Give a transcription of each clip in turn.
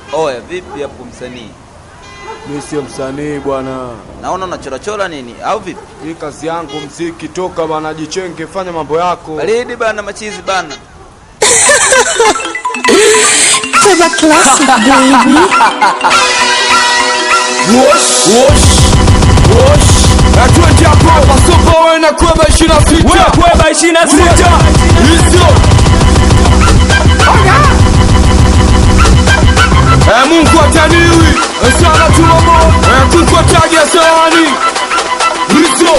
Oya, vipi hapo msanii? Mi sio msanii bwana, Naona unachorachora nini au vipi? hii kazi yangu mziki. Toka bana, jichenge, fanya mambo yako. Baridi bana, machizi bana. Clever classic, baby. Wosh, wosh, wosh. Atwende hapo, pasopa wewe na kweba ishirini na sita. kweba ishirini na sita Hizo. Eh, Mungu ataniwi sana tulomo eh, kuko tagia sawani hizo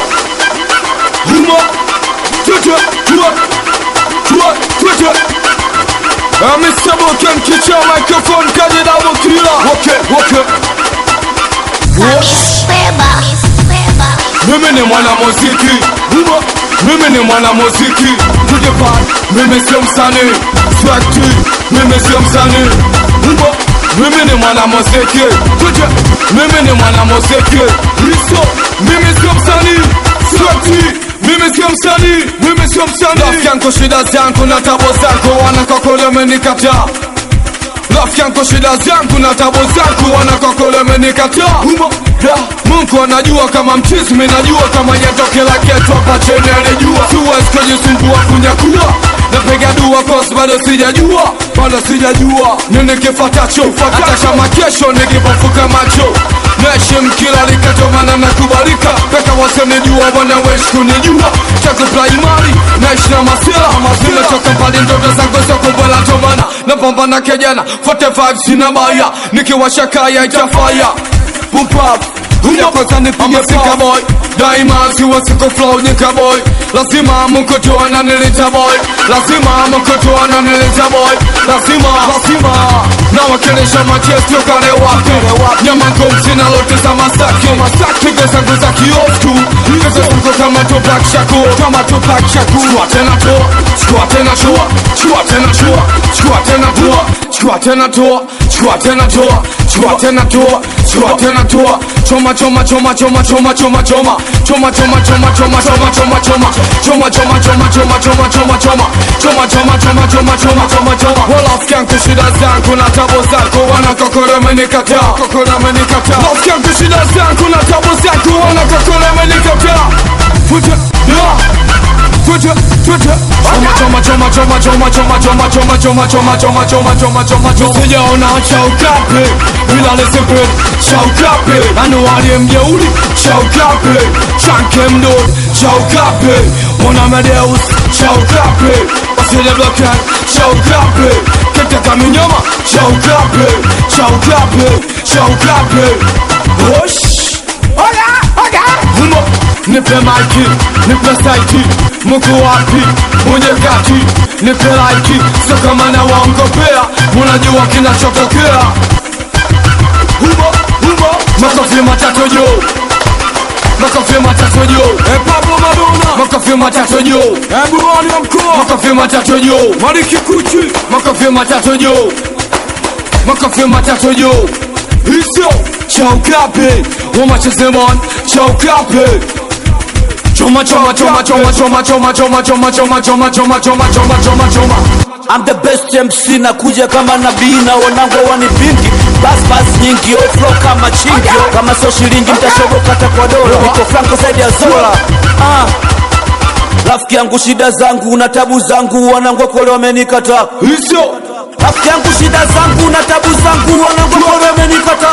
humo tete tuwa tuwa tete eh, Mr. Boken kicha microphone kaje double killer okay okay Wosh. Mimi ni mwana muziki Humo Mimi ni mwana muziki Tujepan Mimi sio msanii Swagti Mimi sio msanii Humo Mimi ni mwana muziki Tuje Mimi ni mwana muziki Riso Mimi sio msanii Swagti mimi sio msanii, mimi sio msanii. Rafiki yangu shida zangu na tabo zako, wanakokole amenikataa Rafiki yangu shida zangu na tabu zangu wanakokole amenikataa Humo da Mungu anajua kama mchizi mimi najua kama yatoke la ketu hapa chini alijua Siwezi kujisumbua kunyakua Napiga dua kosi bado sijajua Bado sijajua Nini kifatacho Hata kama kesho nikipofuka macho Naheshimu kila likatomana na kubalika Peka wasenijua wanawezi kunijua Chaku primary Naishi na masila Nimetoka mbali ndoto zangu sio kubwela tomana Napambana kejana 45 sina baya Nikiwasha kaya itafaya Pumpap Huja kwanza nipige fika boy Daima siwa siko flow nika boy Lazima mkotoa na nilita boy Lazima mkotoa na nilita boy Lazima Lazima Na wakilisha machestio kale wake Nyama ngomzi na lote za masaki Masaki Pigo zangu za kiosku Pigo zangu kama Tupac Shakur Kama Tupac Shakur Chukua tena toa Chukua tena toa Chukua tena toa Chukua tena toa Chukua tena toa Chukua tena toa Chukua tena toa Chukua tena toa Choma choma choma choma choma choma choma Choma choma choma choma choma choma choma Choma choma choma choma choma choma choma Choma choma choma choma choma choma choma Wala rafiki yangu shida zangu na tabo zako Wana kokore amenikataa Kokore amenikataa Rafiki yangu shida zangu na tabo zako Wana kokore amenikataa Fute Yeah Twitter, Twitter. Choma choma choma choma choma choma choma choma choma choma choma choma choma choma Sijaona cha ukape bila lesepe cha ukape anualie mjeuri cha ukape chanke mdod cha ukape mwana Amadeus cha ukape wasile blokan cha ukape kete kaminyoma cha ukape cha ukape cha ukape Osh Humo nipe maiki nipe saiti mko wapi mwenye kati nipe laiki sio kama na waongopea munajua kinachotokea humo humo makofi matatu juu makofi matatu juu e Pablo Madonna makofi matatu juu e Burani wa mkoa makofi matatu juu Maliki Kuchi makofi matatu juu makofi matatu juu hizo chaukape wamachezemon chaukape choma choma choma choma choma choma choma choma choma choma choma choma choma choma choma I'm the best MC na kuja kama nabii na wanangu wanipingi bas bas nyingi oflo kama chingi kama sio shilingi mtashoboka hata kwa dola niko franco zaidi ya zola ah. rafiki yangu shida zangu na tabu zangu wanangu kole wamenikataa hizo rafiki yangu shida zangu na tabu zangu wanangu kole wamenikataa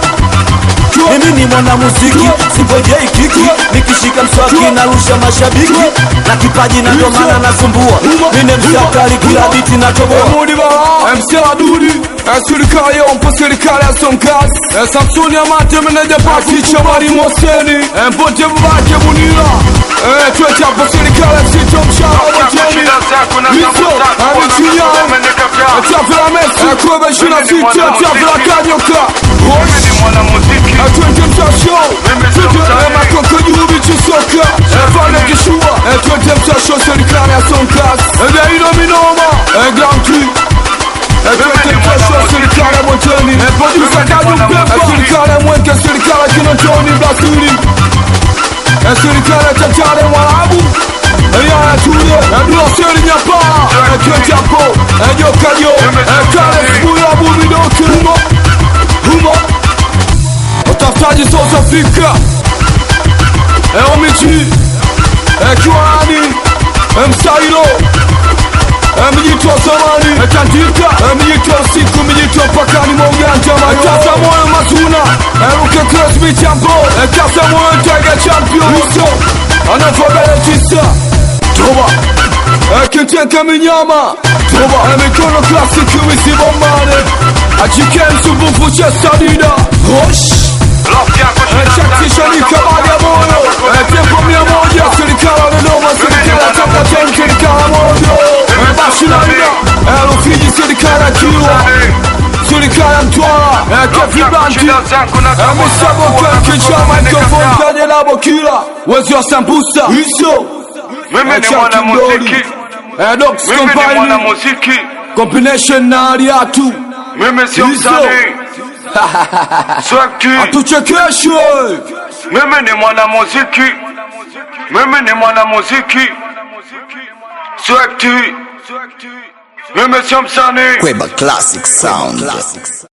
mimi ni mwanamuziki singojei kiki nikishika mswaki narusha mashabiki na kipaji na ndo maana nasumbua mine msakali kila biti natoboa Mudi bala MC Adudi Serikali ya mpo serikali ya Sonkas Samsoni ya mate meneja pati Chamari Moseni Mpote mbake Munira Twete hapo serikali ya Sito Mshara Motoni Hizo Amichinya Tafila Messi Kwebe shina sita Tafila Kanyoka Twente mtasho Twete Makoko Jubi Chisoka Fane Kishua Twente mtasho serikali ya Sonkas Daino Minoma Grand Prix serikali ya Motoni producer Kaju Pemba serikali ya Mwenge serikali ya Kinondoni Blasili serikali ya Tatare Mwarabu Yaya Tule Bloseri Nyapaa Ketapo Jokajo Kale Sikuya Bubidoke katika mijito usiku mijito mpakani mwa ujanja kasa moyo mazuna eruke klasmi champo kasa moyo tega champion iso anafagale tisa toba ekinteka minyama toba emikono klasiki wisibomane ajike msumbufu cha sadida hosh chatishanika baada ya moyo tempo mia moja serikali ya Dodoma serikali ya Tanganyika serikali ya moja basi naida Rufiji serikali ya Kilwa serikali ya Mtwara Kefi Banti Misaboke kichama microphone kwenye labo kila wezi wa sambusa hizo Mimi ni mwanamuziki, Docs mimi ni Company mwanamuziki, combination na Aliatu mimi sio Hizo. msanii. Swag T, tuchekeshwe mimi ni mwanamuziki, mimi ni mwanamuziki. Swag T, mimi sio msanii. Kweba Classic Sound.